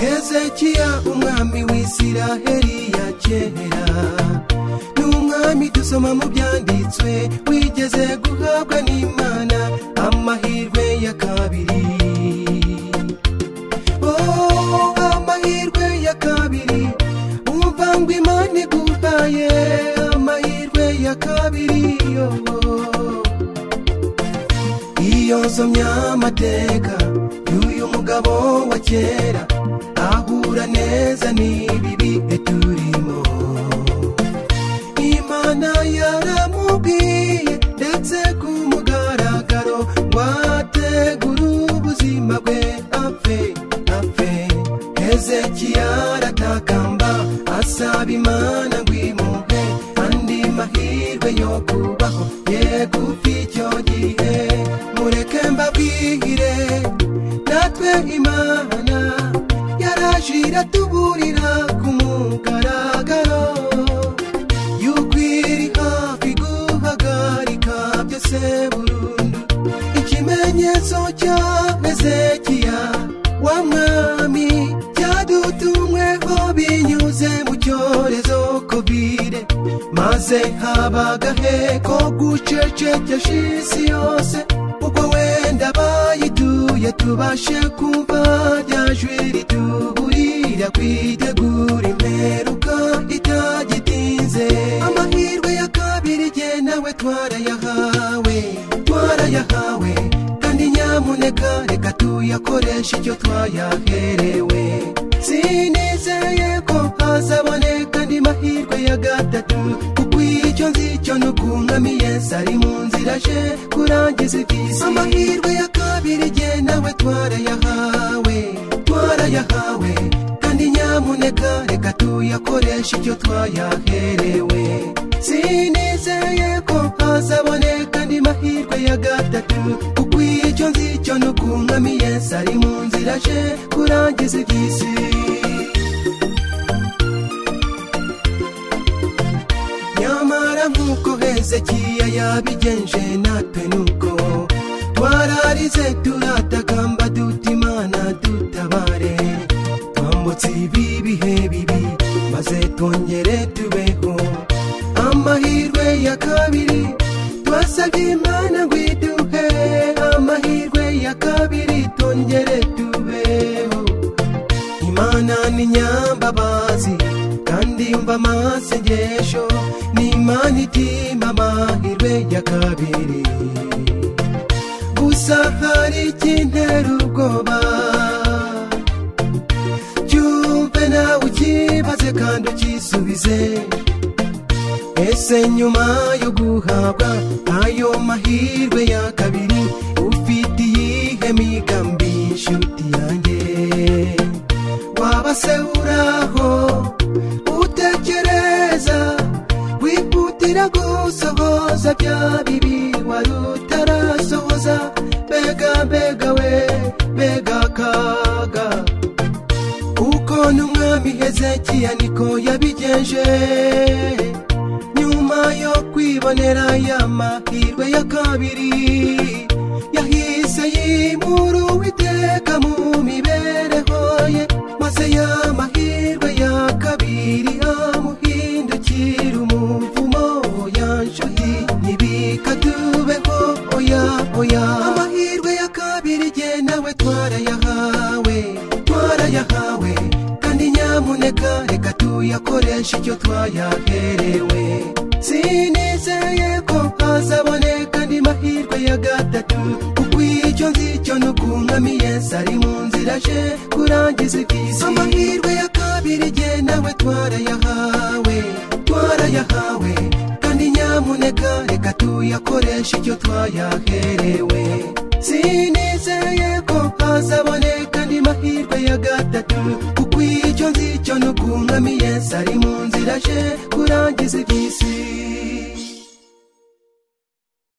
hezekiya umwami w'isiraheli ya kera ni umwami dusoma mu byanditswe wigeze guhabwa n'imana amahirwe ya kabiri Oh, amahirwe ya kabiri umva ngo imana iguhaye amahirwe ya kabiri oh. iyo nsomye amateka y'uyu mugabo wa kera ahura neza n'ibibi turimo imana yaramubwiye ndetse ku mugaragaro ngo ategure ubuzima bwe apfe apfe hezekiya aratakamba asaba imana ngo imuhe andi mahirwe yo kubaho yegufi icyo gihe mureke mbabwire natwe imana yaraje iratuburira ku mugaragaro yuko iri hafi guhagarika byose burundu ikimenyetso cya ezekiya wa mwami cyadutumweho binyuze mu cyorezo kovide maze haba agahe ko gucecekesha isi yose kuko wenda bayituye tubashe kumva rya jwi rituburira kwitegura imperuka itagitinze amahirwe ya kabiri jye nawe twarayahawe twarayahawe kandi nyamuneka reka tuyakoreshe icyo twayaherewe sinizeye ko hazaboneka andi mahirwe ya gatatu kuko icyo nzi cyo ni ukungami yesu ari mu nzira aje kurangiza iby'isi amahirwe ya kabiri jye nawe twarayahawe twarayahawe kandi nyamuneka reka tuyakoreshe icyo twayaherewe sinizeye ko hazaboneka andi mahirwe ya gatatu kuko icyo nzi cyo ni ukungami yesu ari mu nzira aje kurangiza iby'isi nyamara nk'uko hezekiya yabigenje natwe nuko twararize turatakamba duta imana dutabare twambutse ibi bihe bibi maze twongere tubeho amahirwe ya kabiri twasabye imana ngo iduhe amahirwe ya kabiri twongere tubeho imana ni nyambabazi kandi yumva amasengesho ni imana itima amahirwe ya kabiri gusa hari ikintera ubwoba cyumve nawe ukibaze kandi ukisubize ese nyuma yo guhabwa ayo mahirwe ya kabiri ufite iyihe migambi inshuti yanjye waba se uraho utekereza wihutira gusohoza bya bibi wari utarasohoza mbega mbega we mbega akaga uko n'umwami hezekiya niko yabigenje nyuma yo kwibonera ya mahirwe ya kabiri yahise yimura uwiteka mu mibereho ye maze ya mahirwe ya kabiri amuhindukira umuvumo oya nshuti ntibikatubeho oya oya amahirwe ya kabiri jye nawe twarayahawe twarayahawe kandi nyamuneka reka tuyakoreshe icyo twayaherewe sinizeye ko hazaboneka andi mahirwe ya gatatu kuko icyo nzi cyo ni ukungami yesu ari mu nzira aje kurangiza iby'isi amahirwe ya kabiri jye nawe twarayahawe twarayahawe kandi nyamuneka reka tuyakoreshe icyo twayaherewe sinizeye ko hazaboneka andi mahirwe ya gatatu kuko icyo nzi cyo ni ukungami yesu ari mu nzira aje kurangiza iby'isi